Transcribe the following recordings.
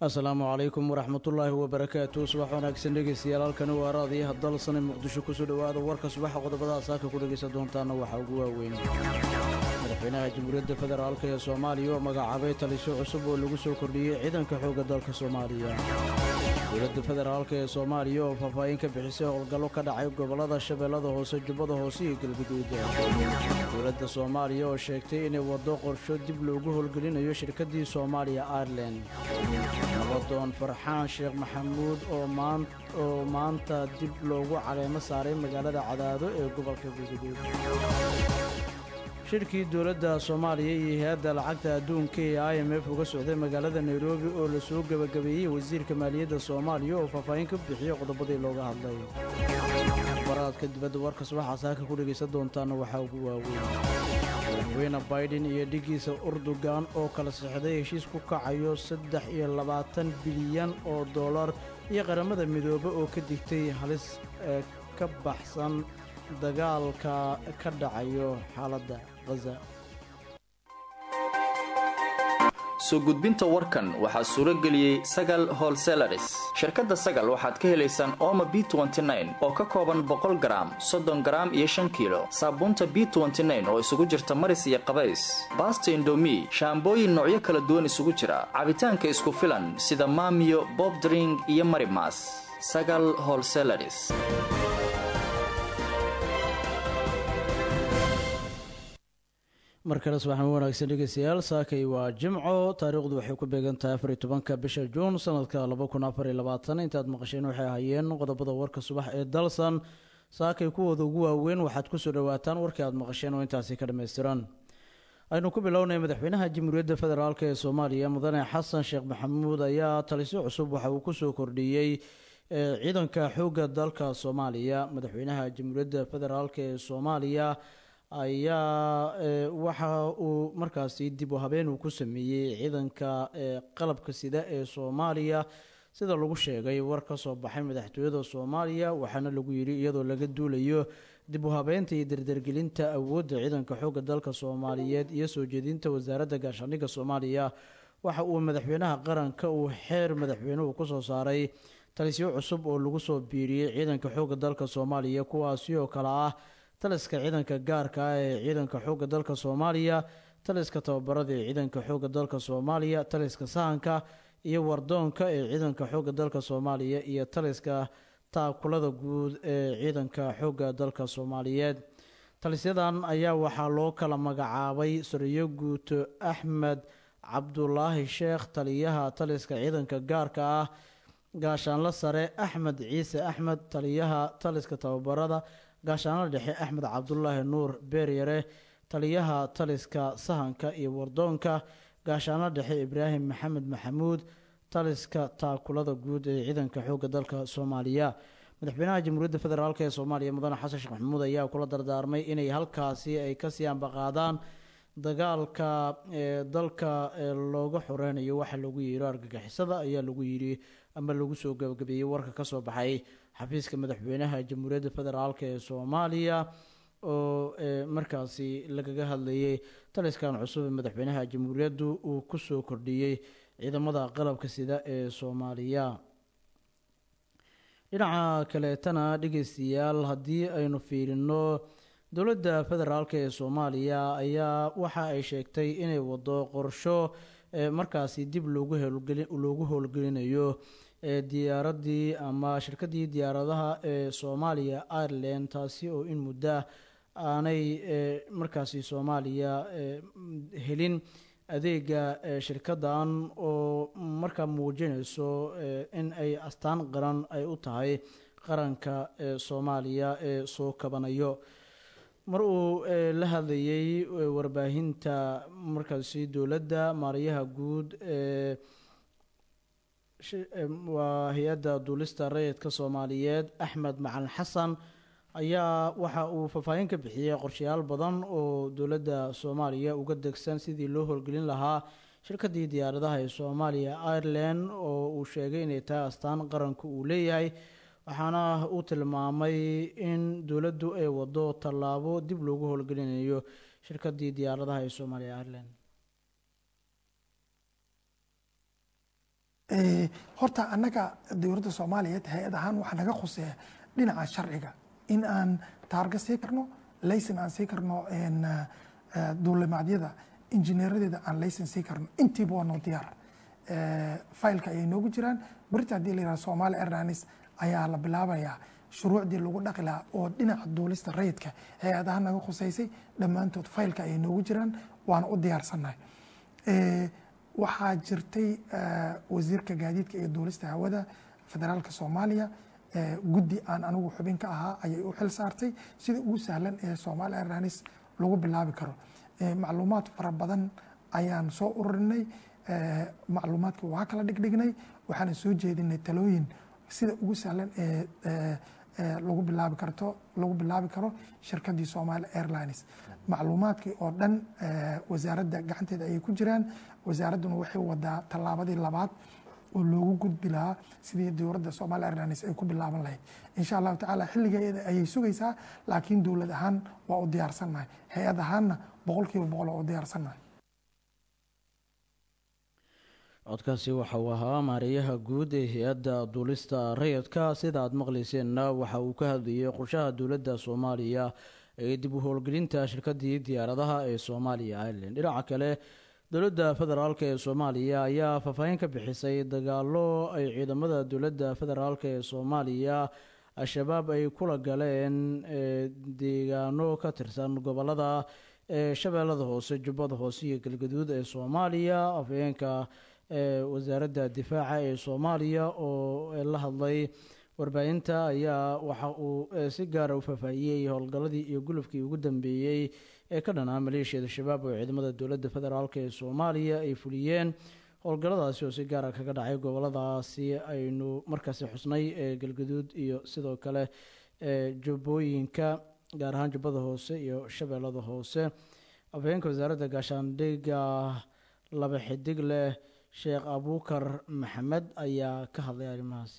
asalaamu calaykum waraxmatullaahi wabarakaatu subax wanaagsan dhegeystayaal halkani waa raadiyaha dalsane muqdisho kusoo dhowaada warka subaxa qodobada saaka ku dhegaysan doontaana waxaa ugu waaweyn madaxweynaha jamhuuriyadda federaalk ee soomaaliya oo magacaabay taliso cusub oo lagu soo kordhiyey ciidanka xoogga dalka soomaaliya dowladda federaalk ee soomaaliya oo faahfaahin ka bixisay howlgallo ka dhacay gobollada shabeellada hoose jubbada hoose iyo galguduud dowladda soomaaliya oo sheegtay inay waddo qorsho dib loogu howlgelinayo shirkaddii soomaaliya airelan nabadoon farxaan sheekh maxamuud oo maanta dib loogu caleemo saaray magaalada cadaado ee gobolka galguduud shirkii dowladda soomaaliya iyo hay-adda lacagta adduunka ee i m f uga socday magaalada nairobi oo lasoo gebagabeeyey wasiirka maaliyadda soomaaliya oo faahfaahin ka bixiyey qodobadii looga hadlay baraadka dibadda warka subaxa saaka ku dhegaysan doontaana waxaa ugu waaweyn madaxweyne baiden iyo dhigiisa urdugan oo kala sixday heshiis ku kacayo saddex iyo labaatan bilyan oo dollar iyo qaramada midoobe oo ka digtay halis ee ka baxsan dagaalka ka dhacayo xaaladda khaza soo gudbinta warkan waxaa suuro geliyey sagal holselaris shirkadda sagal waxaad ka helaysaan ooma b oo ka kooban boqol garaam soddon garaam iyo shan kiilo saabuunta b oo isugu jirta maris iyo qabays baasta indomi shaambooyin noocyo kala duwan isugu jira cabitaanka isku filan sida maamiyo bobdring iyo marimas sagal holselaris mar kale subaxan wanaagsan dhegeystayaal saakay waa jimco taariikhdu waxay ku beegan tahay afariy tobanka bisha juun sanadka laba kun afariy labaatan intaad maqasheen waxay ahaayeen qodobada warka subax ee dalsan saakay kuwooda ugu waaweyn waxaad kusoo dhawaataan warkii aad maqasheen oo intaasi ka dhammaystiran aynu ku bilownay madaxweynaha jamhuuriyadda federaalk ee soomaaliya mudane xasan sheekh maxamuud ayaa talisyo cusub waxa uu kusoo kordhiyey ciidanka xoogga dalka soomaaliya madaxweynaha jamhuuriyadda federaalk ee soomaaliya ayaa waxa uu markaasi dib u habeen uu ku sameeyey ciidanka qalabka sida ee soomaaliya sida lagu sheegay war ka soo baxay madaxtooyada soomaaliya waxaana lagu yidhi iyadoo laga duulayo dib u habeynta iyo dardargelinta awoodda ciidanka xoogga dalka soomaaliyeed iyo soo jeedinta wasaaradda gaashaandhigga soomaaliya waxa uu madaxweynaha qaranka uu xeer madaxweynuhu kusoo saaray talisyo cusub oo lagu soo biiriyey ciidanka xoogga dalka soomaaliya kuwaasi oo kale ah taliska ciidanka gaarka ah ee ciidanka xoogga dalka soomaaliya taliska tababarada ee ciidanka xoogga dalka soomaaliya taliska sahanka iyo wardoonka ee ciidanka xoogga dalka soomaaliya iyo taliska taakulada guud ee ciidanka xoogga dalka soomaaliyeed talisyadan ayaa waxaa loo kala magacaabay sariyo guuto axmed cabdulaahi sheekh taliyaha taliska ciidanka gaarka ah gaashaanlo sare axmed ciise axmed taliyaha taliska tababarada gaashaanlo dhexe axmed cabdulaahi nuur beeryare taliyaha taliska sahanka iyo wardoonka gaashaanlo dhexe ibraahim maxamed maxamuud taliska taakulada guud ee ciidanka xoogga dalka soomaaliya madaxweynaha jamhuuriyadda federaalk ee soomaaliya mudane xasan sheekh maxamuud ayaa kula dardaarmay inay halkaasi ay kasii ambaqaadaan dagaalka ee dalka looga xoreynayo waxaa lagu yiri argagixisada ayaa lagu yiri ama lagu soo gabagabeeyey warka kasoo baxay xafiiska madaxweynaha jamhuuriyadda federaalk ee soomaaliya oo markaasi lagaga hadlayay taliskan cusub ee madaxweynaha jamhuuriyaddu uu kusoo kordhiyey ciidamada qalabka sida ee soomaaliya dhinaca kaleetana dhegeystayaal haddii aynu fiirino dowladda federaalk ee soomaaliya ayaa waxa ay sheegtay inay wado qorsho markaasi dib loogu howlgelinayo diyaaradii ama shirkadii diyaaradaha ee soomaaliya ireland taasi oo in muddo aanay markaasi soomaaliya helin adeega shirkadan oo markaa muujinayso in ay astaan qaran ay u tahay qaranka soomaaliya ee soo kabanayo mar uu la hadlayay warbaahinta markaasi dowladda maariyaha guud ee waa hay-adda duulista rayidka soomaaliyeed axmed macalin xasan ayaa waxa uu faahfaahin ka bixiyey qorshayaal badan oo dowladda soomaaliya uga degsan sidii loo howlgelin lahaa shirkadii diyaaradaha ee soomaaliya ireland oo uu sheegay inay tahay astaan qaranka uu leeyahay waxaana uu tilmaamay in dowladdu ay wado tallaabo dib loogu howlgelinayo shirkadii diyaaradaha ee soomaaliya ireland horta annaga dowladda soomaaliyeed hay-ad ahaan waxaa naga khuseeya dhinaca sharciga in aan taarga sii karno layson aan sii karno duulimaadyada injineeradeeda aan layson sii karno intiiba waa noo diyaar failka ayay noogu jiraan berita haddii la yihahdo somaali airlines ayaa la bilaabayaa shuruucdii lagu dhaqi lahaa oo dhinaca duulista rayidka hay-adaha naga khuseysay dhammaantood failka ayay noogu jiraan waana u diyaarsannahay waxaa jirtay wasiirka gaadiidka iyo duulista hawada federaalka soomaaliya guddi aan anigu xubin ka ahaa ayay u xil saartay sida ugu sahlan ee somaali airlines lagu bilaabi karo macluumaad fara badan ayaan soo ururinay macluumaadka waa kala dhigdhignay waxaana soo jeedinay talooyin sida ugu sahlan ee lagu bilaabi karto lagu bilaabi karo shirkadii somaali airlines macluumaadkii oo dhan wasaaradda gacanteeda ayay ku jiraan wasaaradduna waxay wadaa tallaabadii labaad oo loogu gudbi lahaa sidii dowladda somaali airlines ay ku bilaaban lahayd insha allahu tacaala xilligeeda ayay sugaysaa laakiin dowlad ahaan waa u diyaarsannahay hay-ad ahaanna boqol kiiba boqol waa u diyaarsannahay codkaasi waxa uu ahaa maareeyaha guud ee hay-adda duulista rayidka sida aada maqlayseenna waxa uu ka hadlayay qorshaha dowladda soomaaliya ee dib u howlgelinta shirkadii diyaaradaha ee soomaaliya ireland dhinaca kale dowladda federaalk ee soomaaliya ayaa faahfaahin ka bixisay dagaalo ay ciidamada dowladda federaalk ee soomaaliya al-shabaab ay kula galeen deegaano ka tirsan gobolada ee shabeellada hoose jubbada hoose iyo galgaduud ee soomaaliya afhayeenka wasaaradda difaaca ee soomaaliya oo la hadlay warbaahinta ayaa waxa uu si gaara u faahfaahiyey howlgalladii iyo gulufkii ugu dambeeyey ee ka dhanaa maleeshiyada shabaab oo ciidamada dowladda federaalk ee soomaaliya ay fuliyeen howlgalladaasi oo si gaara kaga dhacay goboladaasi aynu markaasi xusnay ee galgaduud iyo sidoo kale jubbooyinka gaar ahaan jubbada hoose iyo shabeellada hoose afhayeenka wasaaradda gaashaandhigga laba xidig leh sheekh abuukar maxamed ayaa ka hadlay arrimahaasi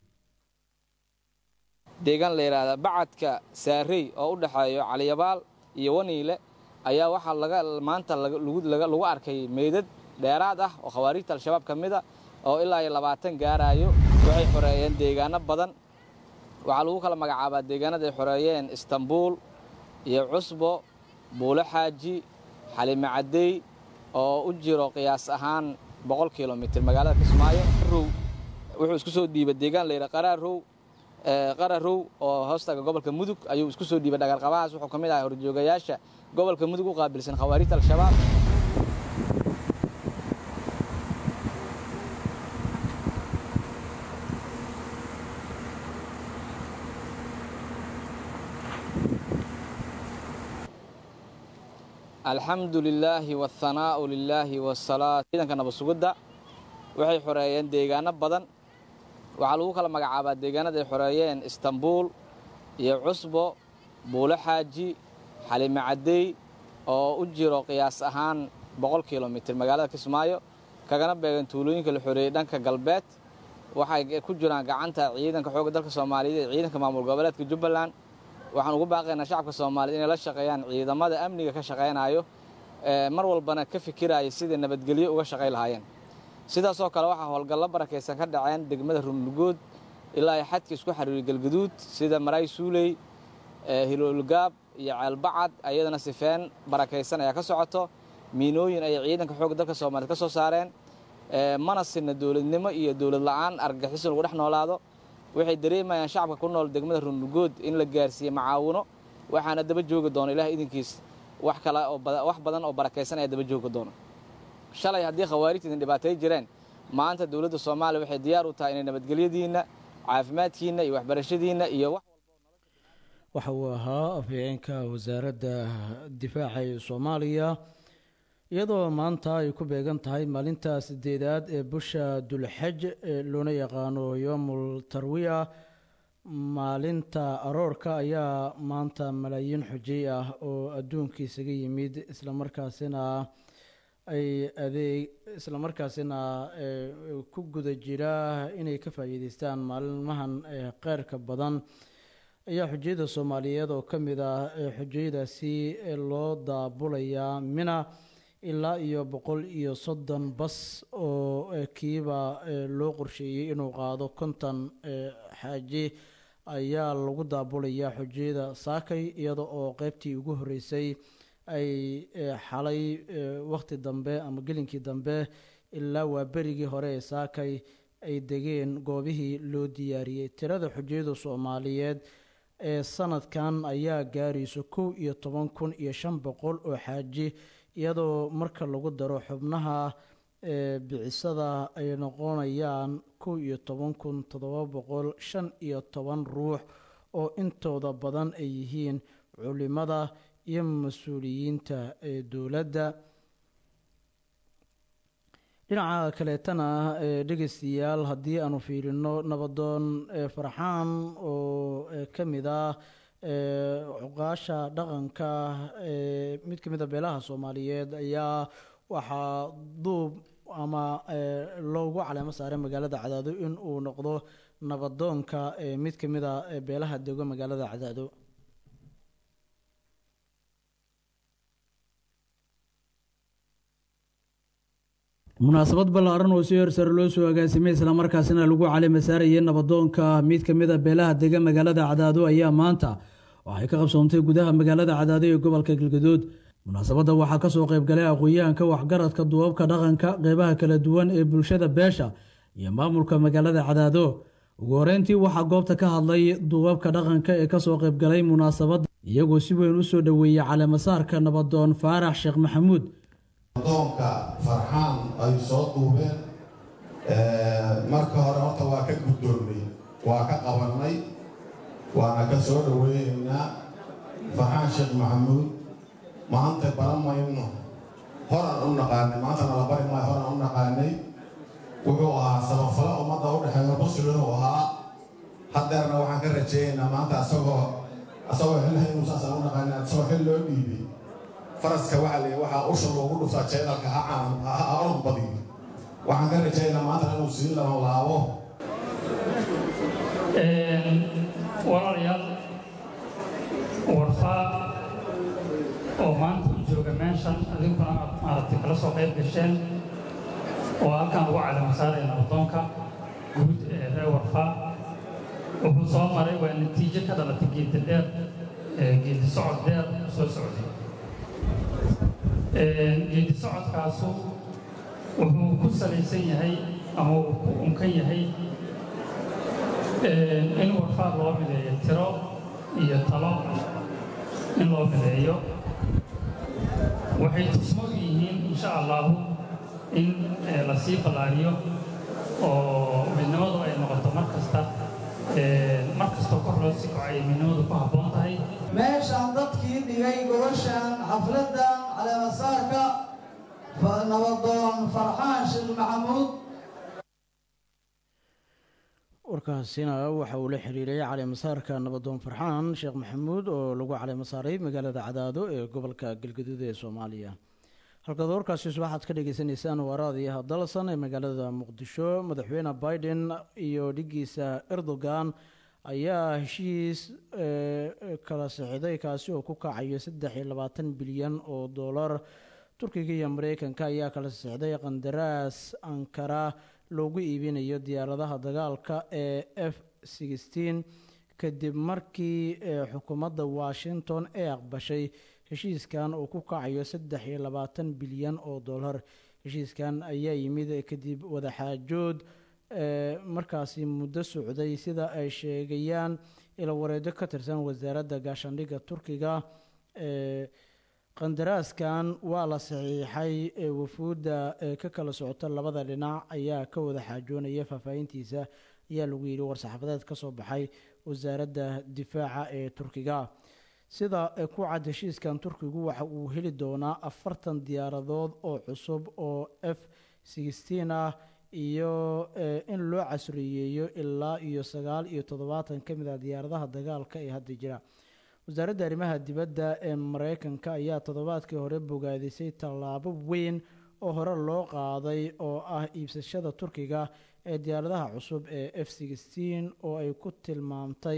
deegaan la yidhaahda bacadka saarey oo u dhexeeyo caliyabaal iyo waniile ayaa waxaa laga maanta lagu arkay meydad dheeraad ah oo khawaariijta al-shabaab ka mida oo ilaa iyo labaatan gaaraayo waxay xoreeyeen deegaano badan waxaa lagu kala magacaabaa deegaanada ay xoreeyeen istanbuul iyo cusbo buulo xaaji xalime caddey oo u jiro qiyaas ahaan boqol kilomitir magaalada kismaayo row wuxuu isku soo dhiibay deegaan layidha qaraarow qararow oo hoostaga gobolka mudug ayuu isku soo dhiibay dhagarqabahaas wuxuu ka mid ahaa horjoogayaasha gobolka mudug u qaabilsan khawaarijta al-shabaab alxamdu lilaahi waاthanaa'u lilaahi wasalaa ciidanka nabasugidda waxay xoreeyeen deegaano badan waxaa lagu kala magacaabaa deegaanada ay xoreeyeen istanbuul iyo cusbo buulo xaaji xalime caddey oo u jiro qiyaas ahaan boqol kilomitir magaalada kismaayo kagana beegan tuulooyinka la xoreeyey dhanka galbeed waxay ku jiraan gacanta ciidanka xoogga dalka soomaaliyeed ee ciidanka maamul goboleedka jubbaland waxaan ugu baaqaynaa shacabka soomaaliyed inay la shaqeeyaan ciidamada amniga ka shaqaynayo mar walbana ka fikiraya sidai nabadgelyo uga shaqay lahaayeen sidaasoo kale waxaa howlgallo barakaysan ka dhaceen degmada rumlugood ilaa ay xadka isku xariiriy galgaduud sida maraay suuley hiloolgaab iyo ceelbacad ayadana sifeen barakaysan ayaa ka socoto miinooyin ayay ciidanka xoogga dalka soomaaliyed ka soo saareen mana sinna dowladnimo iyo dowlad la'aan argagixiso lagu dhex noolaado waxay dareemayaan shacabka ku nool degmada rumlugood in la gaarsiiye macaawino waxaana daba joogi doono ilaah idinkiis wax kale wax badan oo barakaysan ayaa daba joogi doono shalay haddii khawaarijta idin dhibaatay jireen maanta dowladda soomaaliya waxay diyaar u tahay inay nabadgelyadiinna caafimaadkiinna iyo waxbarashadiinna iyo wax waxa uu ahaa afhayeenka wasaaradda difaaca ee soomaaliya iyadoo maanta ay ku beegan tahay maalinta sideedaad ee bisha dulxaj ee loona yaqaano yoomul tarwiya maalinta aroorka ayaa maanta malaayiin xujay ah oo adduunka isaga yimid islamarkaasina ay adeeg islamarkaasina ku guda jira inay ka faa'iideystaan maalmahan kheyrka badan ayaa xujayada soomaaliyeed oo ka mid ah xujayadaasi loo daabulayaa mina ilaa iyo boqol iyo soddon bas oo kiiba loo qorsheeyey inuu qaado konton xaaji ayaa lagu daabulayaa xujiyada saakay iyada oo qeybtii ugu horeysay ay xalay waqti dambe ama gelinkii dambe ilaa waa berigii hore ee saakay ay degeen goobihii loo diyaariyey tirada xujiyada soomaaliyeed ee sanadkan ayaa gaarayso kow iyo toban kun iyo shan boqol oo xaaji iyadoo marka lagu daro xubnaha bicisada ay noqonayaan kow iyo toban kun toddoba boqol shan iyo toban ruux oo intooda badan ay yihiin culimada iyo mas-uuliyiinta ee dowladda dhinaca kaleetana dhegeystayaal haddii aanu fiirino nabadoon farxaan oo ka mid ah cuqaasha dhaqanka mid ka mid a beelaha soomaaliyeed ayaa waxaa duub ama loogu caleemo saaray magaalada cadaado in uu noqdo nabadoonka mid ka mid a beelaha dego magaalada cadaado munaasabad ballaaran oo si hersare loo soo agaasimay islamarkaasina lagu calima saarayay nabadoonka mid ka mid a beelaha dega magaalada cadaado ayaa maanta waxay ka qabsoontay gudaha magaalada cadaado ee gobolka galgadood munaasabadda waxaa kasoo qaybgalay aqoon-yahanka waxgaradka duubabka dhaqanka qeybaha kala duwan ee bulshada beesha iyo maamulka magaalada cadaado ugu horeyntii waxaa goobta ka hadlay duubabka dhaqanka ee kasoo qaybgalay munaasabadda iyagoo si weyn usoo dhoweeyey caleemasaarka nabadoon faarax sheekh maxamuud adoonka farxaan ay soo duubeen marka hore horta waa ka guddoonnay waa ka qabannay waana ka soo dhoweynaynaa farxaan sheekh maxamuud maanta baran mayno horan u naqaanay maantana la bari maayo horan u naqaanay wuxuu ahaa sabafalo ummadda u dhexeeya musliminuu ahaa haddeerna waxaan ka rajaynaynaa maanta asagoo asagoo xilhay inuu saasaan u naqaanay asagoo xil loo dhiibay faraska waxaa leeyahay waxaa usha loogu dhuftaa jeedalka ha caan ha orod badiyo waxaan ka rajaynaa maanta inuu sii lama laabo walaalayaal warfaa oo maanta u jooga meeshan adinkuna aad maaragtay kala soo qayb gasheen oo halkan lagu calamo saaraya nabadoonka guud ee reer warfaa wuxuu soo maray waa natiijo ka dhalatay geedi dheer geedi socod dheer soo socday geedi socodkaasu wuxuu ku salaysan yahay ama uu ku unkan yahay in warfaa loo mideeyo tiro iyo talo in loo mideeyo waxay tusmadu yihiin insha allahu in la sii ballaariyo oo midnimadu ay noqoto mar kasta mar kastoo kor loo sii kocay midnimadu ku habboon tahay meeshaan dadkii dhigay gobashaan xafladdan caleemasaarka nabadoon farxaan sheekh maxamuud warkaasina waxa uu la xiriiray caleemasaarka nabadoon farxaan sheekh maxamuud oo lagu caleemo saaray magaalada cadaado ee gobolka galgaduud ee soomaaliya halkaad warkaasi subaxaad ka dhegeysaneysaan waaraadiyaha dalsan ee magaalada muqdisho madaxweyne biden iyo dhigiisa erdogan ayaa heshiis kala sixday kaasi oo ku kacayo saddex iyo labaatan bilyan oo dollar turkiga iyo mareykanka ayaa kala sixday qandaraas ankara loogu iibinayo diyaaradaha dagaalka ee f sixteen kadib markii xukuumadda washington ay aqbashay heshiiskan oo ku kacayo saddex iyo labaatan bilyan oo dollar heshiiskan ayaa yimid kadib wadaxaajood markaasi muddo socday sida ay sheegayaan ila wareedo ka tirsan wasaaradda gaashaandhigga turkiga qandaraaskan waa la saxiixay wafuudda ka kala socota labada dhinac ayaa ka wada xaajoonaya faahfaahintiisa ayaa lagu yidhi war-saxaafadeed ka soo baxay wasaaradda difaaca ee turkiga sida ku cad heshiiskan turkigu waxa uu heli doonaa afartan diyaaradood oo cusub oo f sixteen ah iyo in loo casriyeeyo ilaa iyo sagaal iyo toddobaatan ka mid ah diyaaradaha dagaalka ee hadda jira wasaaradda arrimaha dibadda ee mareykanka ayaa toddobaadkii hore bogaadisay tallaabo weyn oo hore loo qaaday oo ah iibsashada turkiga ee diyaaradaha cusub ee f sixteen oo ay ku tilmaamtay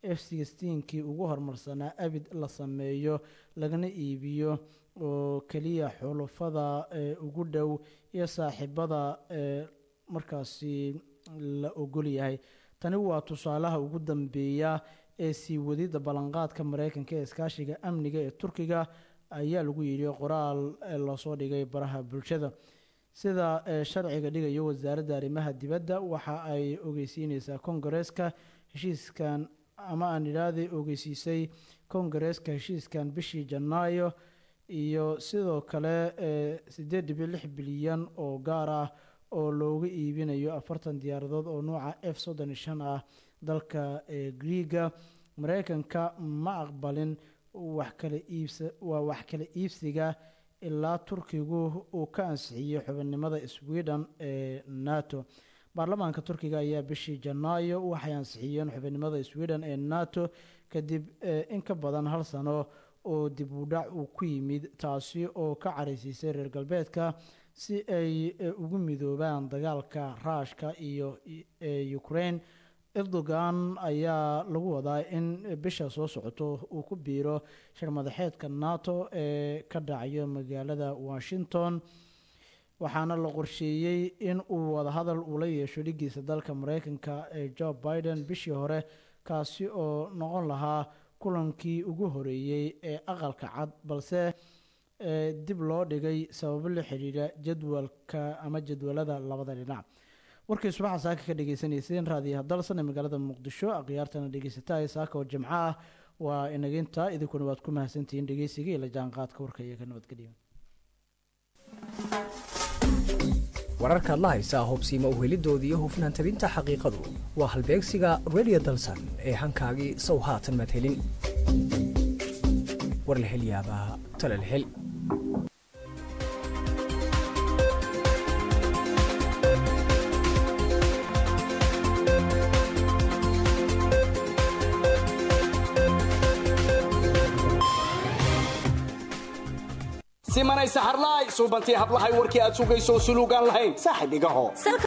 f sixteenkii ugu horumarsanaa abid la sameeyo lagana iibiyo oo keliya xulufada ee ugu dhow iyo saaxiibada ee markaasi la ogol yahay tani waa tusaalaha ugu dambeeya ee sii wadida ballanqaadka mareykanka ee iskaashiga amniga ee turkiga ayaa lagu yidhi qoraal loosoo dhigay baraha bulshada sida sharciga dhigayo wasaaradda arrimaha dibadda waxa ay ogeysiineysaa kongareeska heshiiskan ama aan idhaahday ogeysiisay kongareeska heshiiskan bishii janaayo iyo sidoo kale sideed dhibic lix bilyan oo gaar ah oo looga iibinayo afartan diyaaradood oo nuuca f soddon iyo shan ah dalka griiga mareykanka ma aqbalin wax kala iibsa waa wax kala iibsiga ilaa turkigu uu ka ansixiyey xubinimada sweden ee nato baarlamaanka turkiga ayaa bishii janaayo waxay ansixiyeen xubinimada sweden ee nato kadib in ka badan hal sano oo dib u dhac uu ku yimid taasi oo ka caraysiisay reer galbeedka si ay ugu midoobaan dagaalka ruushka iyo ukraine erdogan ayaa lagu wadaa in bisha soo socoto uu ku biiro shirmadaxeedka nato ee ka dhacayo magaalada washington waxaana la qorsheeyey in uu wadahadal ula yeesho dhigiisa dalka mareykanka ee joe biden bishii hore kaasi oo noqon lahaa kulankii ugu horeeyey ee aqalka cad balse dib loo dhigay sababo la xidhiidha jadwalka ama jadwalada labada dhinac warkii subaxa saaka ka dhegeysaneyseen raadiyaha dalsan ee magaalada muqdisho akhyaartana dhegeysata saaka oo jimco ah waa inaginta idinkuna waad ku mahadsantihiin dhegeysiga iyo la jaanqaadka warka iyo ka nabadgelya wararkaad la haysaa hubsiima uhelidooda iyo hufnaan tabinta xaqiiqadu waa halbeegsiga redio dalsan ee hankaagii sow haatan maad helin war la hel yaabaa tala la hel simanaysa harlaay suubantii hablahay warkii aad sugayso suluugaan lahayn saaxib igaho